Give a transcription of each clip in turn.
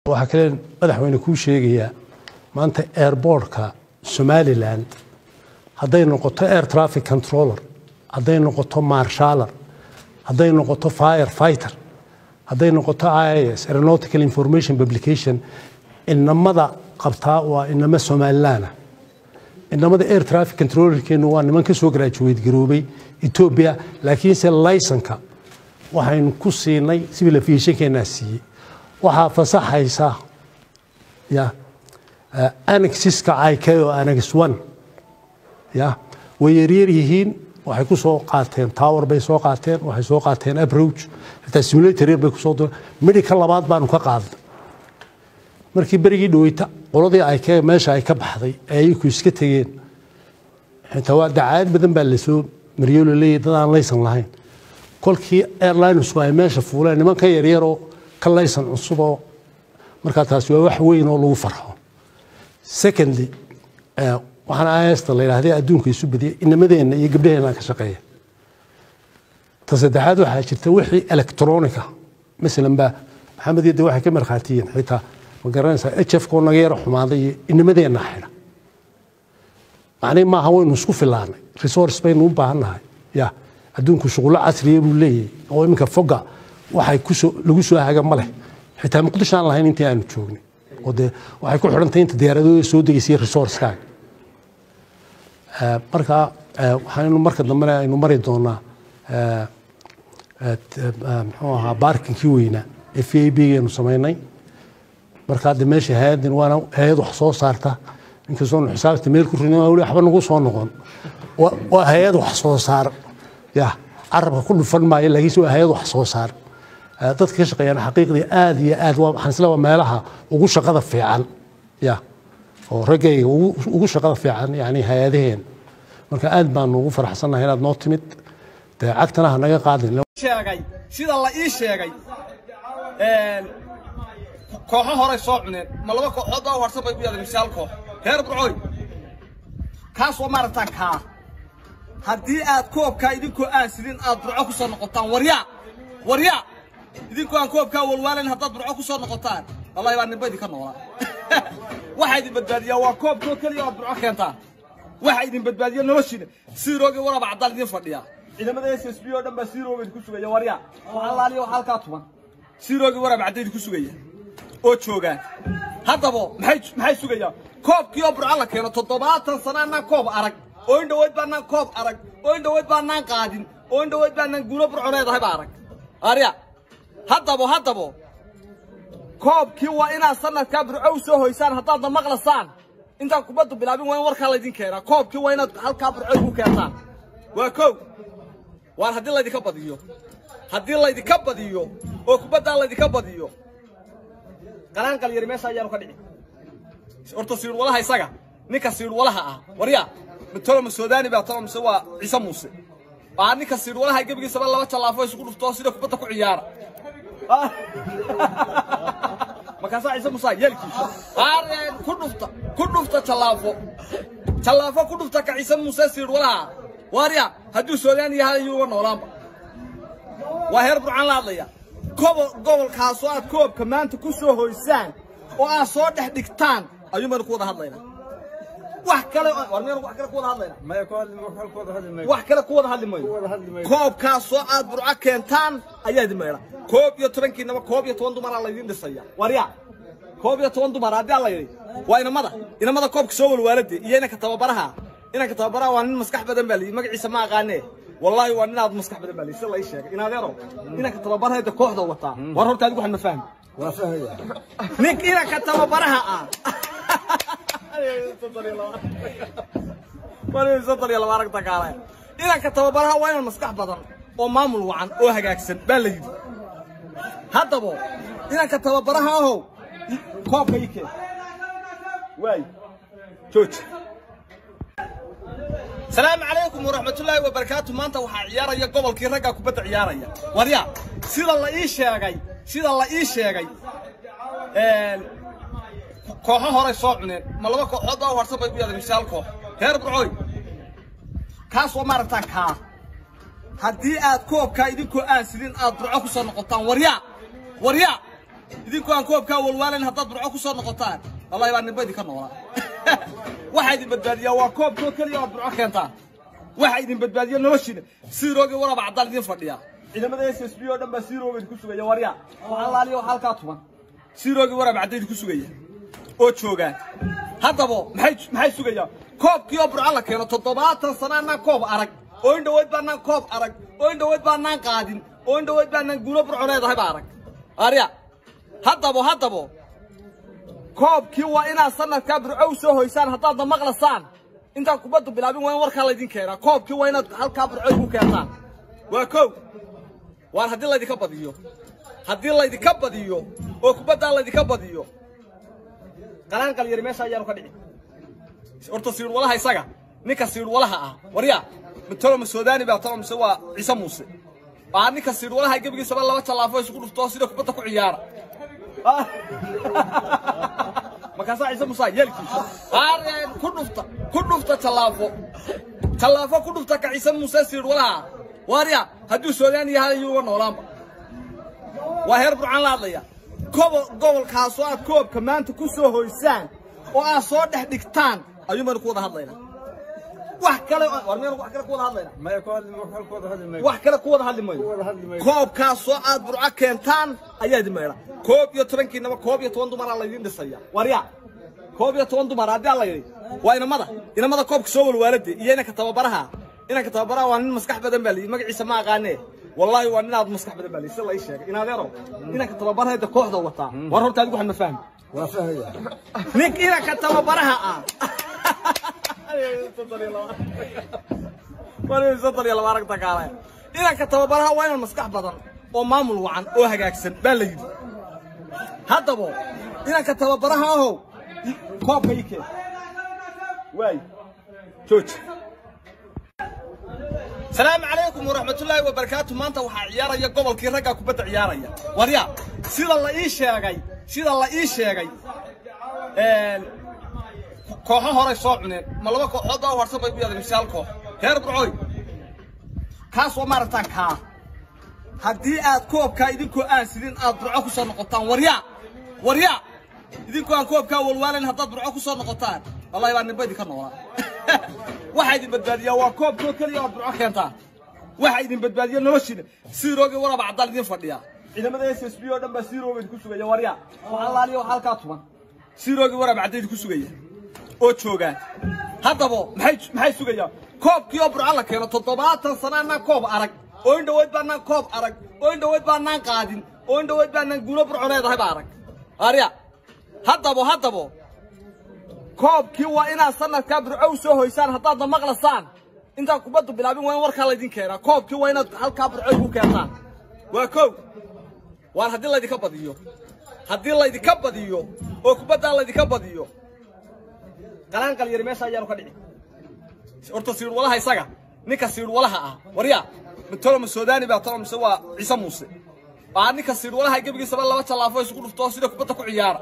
waxaa kale madaxweyne kuu sheegayaa maanta airbortka somaliland hadday noqoto air traffic controller hadday noqoto marshaller hadday noqoto fire fighter hadday noqoto ias aeronautical information publication inamada qabtaa waa inamo somalilaana inamada air traffic controllerkeenu waa niman ka soo graduate garoobay ethiopia laakiinse laysanka waxaynu ku siinay civil aviationkeenaa siiyey waxaa fasaxaysa ya annexiska ik oo annex one ya way yaryar yihiin waxay ku soo qaateen tower bay soo qaateen waxay soo qaateen approach xitaa simulator yar bay kusoo dureen medica labaad baanu ka qaadnay markii berigii dhaweyta qoladii ay ka meesha ay ka baxday ee ayaku iska tegeen xitaa waa dacaayad badan baa lasoo mariyo laleeyahy dad aan laysan lahayn kolkii airlinesku ay meesha fuuleen niman ka yaryaroo ka laysan cusuboo markaa taasi waa wax weyn oo lagu farxo secondly waxaan ista la yidhahday adduunka isu badiyay inamadeenna iyo gabdhaheenna ka shaqeeya ta saddexaad waxaa jirta wixii electronica masalan baa maxamed yadde waxay ka markhaatiyiin xitaa ma garanaysaa h f koo naga yaro xumaaday iyo inamadeenna xidha macnihi maaha waynu isku filaanay resource baynu u baahan nahay ya adduunku shuqullo casriya buu leeyahay oo iminka foga waxay kusoo lagu soo haga ma leh xitaa muqdisho aan lahayn intii aanu joognay oo dee waxay ku xidhantay inta diyaaradooda soo degaysay resourcekaaga marka waxaynu marka dambena aynu mari doonaa muxuu ahaa baarkinkii weynaa ee v a b geenu samaynay marka hadda meesha hay-addan waana hay-ad wax soo saarta inkastoonu xisaabta meel ku ridin wali waxba nagu soo noqon waa hay-ad wax soo saar ya carabka ku dhufan maayo laakiinse waa hay-ad wax soo saar dadka ka shaqeeyaan xaqiiqdii aad iyo aad waxaan isla waa meelaha ugu shaqada fiican ya oo raggayga ugu shaqada fiican yani hay-adaheen marka aad baanu ugu faraxsannahay inaad noo timid dee cagtana ha naga qaadin sheegay sida la ii sheegay kooxo horay soo cuneen ma laba kooxood baa warsan bay ku yaadeen misaal koox reer burcooy kaas waa maaragtaan kaa haddii aad koobkaa idinkoo aan sidin aad burco ku soo noqotaan waryaa waryaa idinkoo aan koobkaa walwaalayn haddaad burco ku soo noqotaan wallahi baa ninba idinka noolaa waxaa idin badbaadiyaa waa koobkoo keliya oad burco keentaan waxaa idin badbaadiya noloshiina siiroogii waraba caddaan idin fadhiya ciidamada s s b oo dhan baa siirooga idinku sugaya waryaa allaaliya waxa halkaa tuban siiroogii waraba cadda idinku sugaya oo joogaan haddaba maxay maxay sugayaan koobkii oo burco la keeno toddobaatan sano annaan koob arag oo in dhaweyd baanaan koob arag oo in dhaweyd baanaan qaadin oo in dhaweyd baanaan guulo burco leedahay ba arag arya haddabo haddabo koobkii waa inaad sanadkaa burco u soo hoysaan haddaadna maqlasaan intaan kubaddu bilaabin waa in warkaa laydin keenaa koobkii waa inaad halkaa burco igu keentaan waa kow waan haddii laydinka badiyo haddii laydinka badiyo oo kubaddaa laydinka badiyo qalaan qalyari meesha ayaanu ka dhici horta siirwalaha isaga ninka siirwalaha ah waryaa toloma suudani baa tolo mise waa ciise muuse waa ninka siirwalaha gebigiisaba laba jallaafo isugu dhuftoo sida kubadda ku ciyaara markaasaa ciise muuse yeelkiisa aareen ku dhufta ku dhufta jallaafo jallaafo ku dhufta ka ciise muuse siirwalaha waarya hadduu suudani yahay ayuuba noolaanba waa heer burcaan la hadlaya gobolkaasoo aad koobka maanta ku soo hoysaan oo aad soo dhex dhigtaan ayuu maynu ku wada hadlaynaa wax kale war miyanu wax kale ku wada hadlaynaa wax kale ku wada hadli mayno koobkaasoo aad burco keentaan ayaa idin meedha koob iyo tobankiinaba koob iyo toban dumaraa laydin dhisaya warya koob iyo toban dumar haddii alla yidhi waa inamada inamada koobka soo walwaalade iyo inanka tababaraha inanka tababaraha waa nin maskax badan baa layidhi magaciisa ma aqaanee والله وانا ناد مسكح بدل بالي سلا يشيك انا ديرو انك تببرها هيدا كوخدا وتا war horta adigu waxaan ma fahmi waa fahmaya nink inaka tababaraha ah wali sadal yalla aragta kaale inaka tababaraha waa inaan maskax badan oo maamul wacan oo hagaagsan baa la yidhi haddaba inanka tababaraha ahow koobka ii keen waay jooji السلام عليكم ورحمة الله وبركاته ما أنت وحيارة يا قبل كي رجع كبت عيارة يا وريا سيد الله إيش يا جاي سيد الله إيش يا جاي كوها هراي صعبنا ما لما كوها ورثة بيبي هذا مثال كوه هير بعوي كاس ومرتك ها haddii aad koobkaa idinkoo aan sidin aad burco ku soo noqotaan waryaa waryaa idinkoo aan koobkaa walwaalayn haddaad burco ku soo noqotaan wallahi baa nimba idinka noolaa waxaa idin badbaadiyaa waa koobkoo keliya ood burco keentaan waxaa idin badbaadiya noloshiina siiroogi waraba caddaan idin fadhiya ciidamada s s b oo dhan baa siirooga idinku sugaya warya waxaa laaliya waxaa halkaa tuban siiroogi waraba cadda idinku sugaya oo joogaan haddaba maxay maxay sugayaan koobkii oo burco la keeno toddobaatan sana anaan koob arag oo in dhaweyd baanaan koob arag oo in dhaweyd baanaan qaadin oo in dhaweyd baanaan guulo burco leedahay baa arag arya haddaba haddaba koobkii waa inaad sanadkaa burco u soo hoysaan haddaadna maqlasaan intaan kubaddu bilaabin waa in warkaa laydin keenaa koobkii waa inaad halkaa burco igu keentaan waa kow waan haddii laydinka badiyo haddii laydinka badiyo oo kubaddaa laydinka badiyo qalaan qalyari meesha ayaanu ka dhici horta siidhwalaha isaga ninka siidhwalaha ah warya matolo ma soodani baa tolo mise waa ciise muuse aa ninka siidhwalaha gebigiisaba laba jallaafo isugu dhufto sida kubadda ku ciyaara markaasaa ciise muuse yeelkiisa aareen ku dhufta ku dhufta jallaafo jallaafo ku dhufta ka ciise muuse siidhwalaha warya hadduu soodani yahay ayuuga noolaanba waa heer burcaan la hadlaya kobo gobolkaasoo aad koobka maanta ku soo hoysaan oo aad soo dhex dhigtaan ayuu maynu ku wada hadlaynaa wax kale war miyanu wax kale ku wada hadlaynaa maya ku hadli wax ku wada hadli maayo wax kale ku wada hadli mayno wada hadli maayo koobkaasoo aad burco keentaan ayaa idin maydha koob iyo tobankiinaba koob iyo toban dumaraa laydin dhisaya warya koob iyo toban dumar haddii alla yidhi waa inamada inamada koobka soo walwaalade iyo inanka tababaraha inanka tababaraha waa nin maskax badan baa layidhi magaciisa ma aqaanee والله وانا مسكح بدل بالي سلا اي شيء انا ديرو انك تبرها هيدا كوخدا وتا war horta adigu waxan ma fahmi waa fahaya nin inaka tababaraha ah wali sadar yala aragta kaale inaka tababaraha waa inaan maskax badan oo maamul wacan oo hagaagsan baa la yidhi haddaba inanka tababaraha ahow koobka ii keen waay jooji السلام عليكم ورحمة الله وبركاته ما أنت وحيارة يا قبل كي رجع كبت عيارة وريا سيد الله إيش يا جاي سيد الله إيش يا جاي كوها هراي صعبنا ما لو كوها ده ورثة بيبي هذا مثال كوه هرب رعوي كاس ومرتان كا هدي أد كوب كا إذا كو أنسلين أد برعوك صار نقطان وريا وريا إذا كو أن كوب كا والوالن هدد برعوك صار نقطان والله يبان نبيدي كنورا waxaa idin badbaadiyaa waa koobkoo keliya ood burco keentaan waxaa idin badbaadiya noloshiina siiroogi waraba caddaan idin fadhiya ciidamada s s b oo dhan baa siirooga idinku sugaya warya waxaa laaliya waxaa halkaa tuban siiroogi waraba cadda idinku sugaya oo joogaan haddaba maxay maxay sugayaan koobkii oo burco la keeno toddobaatan sana anaan koob arag oo in dhaweyd baanaan koob arag oo in dhaweyd baanaan qaadin oo in dhaweyd baanaan guulo burco leedahay baa arag arya haddaba haddaba koobkii waa inaad sanadkaa burco u soo hoysaan haddaadna maqlasaan intaan kubaddu bilaabin waa in warkaa laydin keenaa koobkii waa inaad halkaa burco igu keentaan waa kow waan haddii laydinka badiyo haddii laydinka badiyo oo kubaddaa laydinka badiyo qalaan qalyari meesha ayaanu ka dhici horta siidhwalaha isaga ninka siidhwalaha ah warya matolo ma soodani baa tolo mise waa ciise muuse aa ninka siidhwalaha gebigiisaba laba jallaafo isugu dhufto sida kubadda ku ciyaara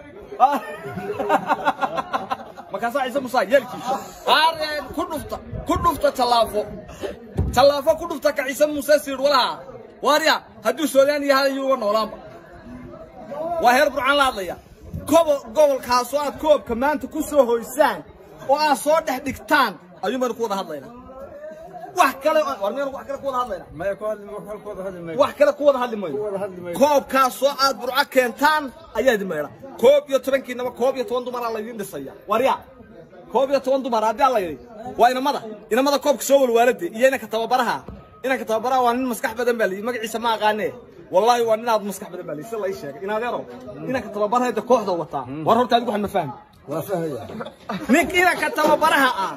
markaasaa ciise musaa yeelkiisa aareen ku dhufta ku dhufta jallaafo jallaafo ku dhufta ka ciise muuse siidhwalaha waarya hadduu soodaan yahay ayuuga noolaanba waa heer burcaan la hadlaya kobo gobolkaasoo aad koobka maanta ku soo hoysaan oo aad soo dhex dhigtaan ayuu maynu ku wada hadlaynaa wax kale war miyanu wax kale ku wada hadlaynaa maya ku hadli wax ku wada hadli maayo wax kale ku wada hadli ku mayno wada hadli maayo koobkaasoo aad burco keentaan ayaa idin maydha koob iyo tobankiinaba koob iyo toban dumaraa laydin dhisaya warya koob iyo toban dumar haddii alla yidhi waa inamada inamada koobka soo walwaalade iyo inanka tababaraha inanka tababaraha waa nin maskax badan baa layidhi magaciisa ma aqaanee wallaahi waa ninaad maskax badan baa layidhi si lai sheegay inaadeero inanka tababaraha hada kooxda wataa war horta adigu waxan ma fahmi waa fahaya nin inanka tababaraha ah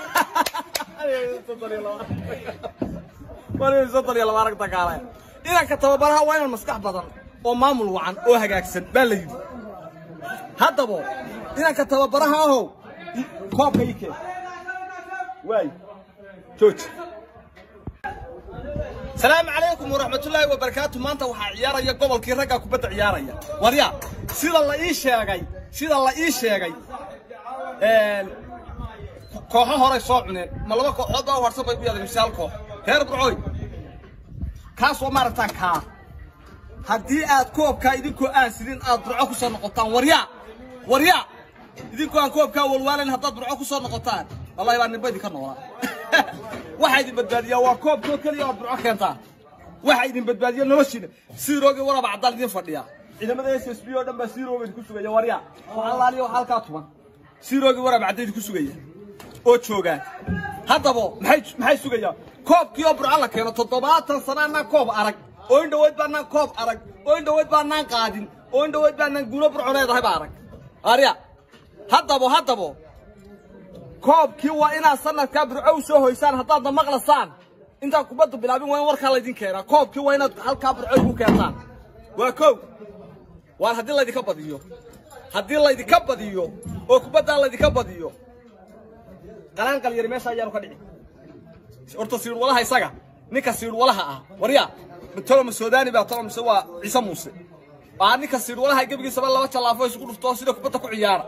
aragta kaale inanka tababaraha waa inaan maskax badan oo maamul wacan oo hagaagsan baa la yidhi haddaba inanka tababaraha ahow koobka ii keen waay jooji السلام عليكم ورحمة الله وبركاته ما أنت وحيارة يا قبل كي رجع كبت عيارة يا وريا سيد الله إيش يا جاي سيد الله إيش يا جاي كوها هراي صعبنا ما لو كوها ده ورثة بيبي هذا مثال كوه هير برعوي كاس ومرتان كا haddii aad koobkaa idinkoo aan sidin aad burco ku soo noqotaan waryaa waryaa idinkoo aan koobkaa walwaalayn haddaad burco ku soo noqotaan wallahi baa ninba idinka noolaa waxaa idin badbaadiyaa waa koobkoo keliya ood burco keentaan waxaa idin badbaadiya noloshiina siiroogii waraba caddaan idin fadhiya ciidamada s s b oo dhan baa siirooga idinku sugaya waryaa waxaa laaliya waxaa halkaa tuban siiroogii waraba cadda idinku sugaya oo joogaan haddaba maxay maxay sugayaan koobkii oo burco la keeno toddobaatan sana anaan koob arag oo in dhaweyd baanaan koob arag oo in dhaweyd baanaan qaadin oo in dhaweyd baanaan guulo burco leedahay ba arag arya haddaba haddaba koobkii waa inaad sanadkaa burco u soo hoysaan haddaadna maqlasaan intaan kubaddu bilaabin waa in warkaa laydin keenaa koobkii waa inaad halkaa burco igu keentaan waa kow waan haddii laydinka badiyo haddii laydinka badiyo oo kubaddaa laydinka badiyo qalaanqal yari meesha ayaanu ka dhici horta siidhwalaha isaga ninka siidhwalaha ah warya toloma soodani baa tolo mise waa ciise muuse waa ninka siidhwalaha gebigiisaba laba jallaafo isugu dhufto sida kubadda ku ciyaara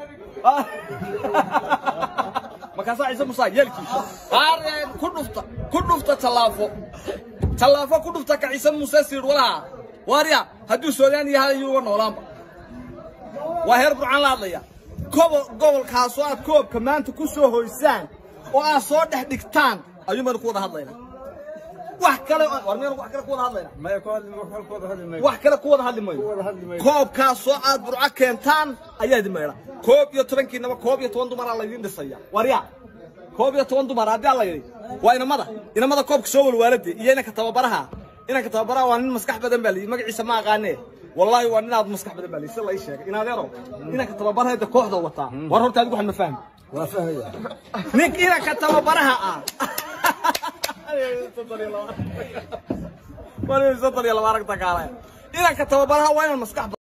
markaasaa ciise muuse yeelkii aareen ku dhufta ku dhufta jallaafo jallaafo ku dhufta ka ciise muuse siidhwalaha warya hadduu soodani yahay ayuu uga noolaanba waa heer burcaan la hadlaya gobol gobolkaasoo aad koobka maanta ku soo hoysaan oo aad soo dhex dhigtaan ayuu maynu ku wada hadlaynaa wax kale war maynu wax kale ku wada hadlaynaa maya ku hadli wax halkooda hadli mayno wax kale ku wada hadli mayno wada hadli mayno koobkaasoo aad burco keentaan ayaa idin maydha koob iyo tobankiinaba koob iyo toban dumaraa laydin dhisaya warya koob iyo toban dumar haddii alla yidhi waa inamada inamada koobka soo walwaalade iyo inanka tababaraha inanka tababaraha waa nin maskax badan baa layidhi magaciisa ma aqaanee wallaahi waa nin aad maskax badan baa layidhi si la ii sheegay inadeero inanka tababaraha de kooxda wataa war horta adigu waxaan ma fahmi waa fahaya nin inanka tababaraha ah inanka tababaraha waa inaan maskax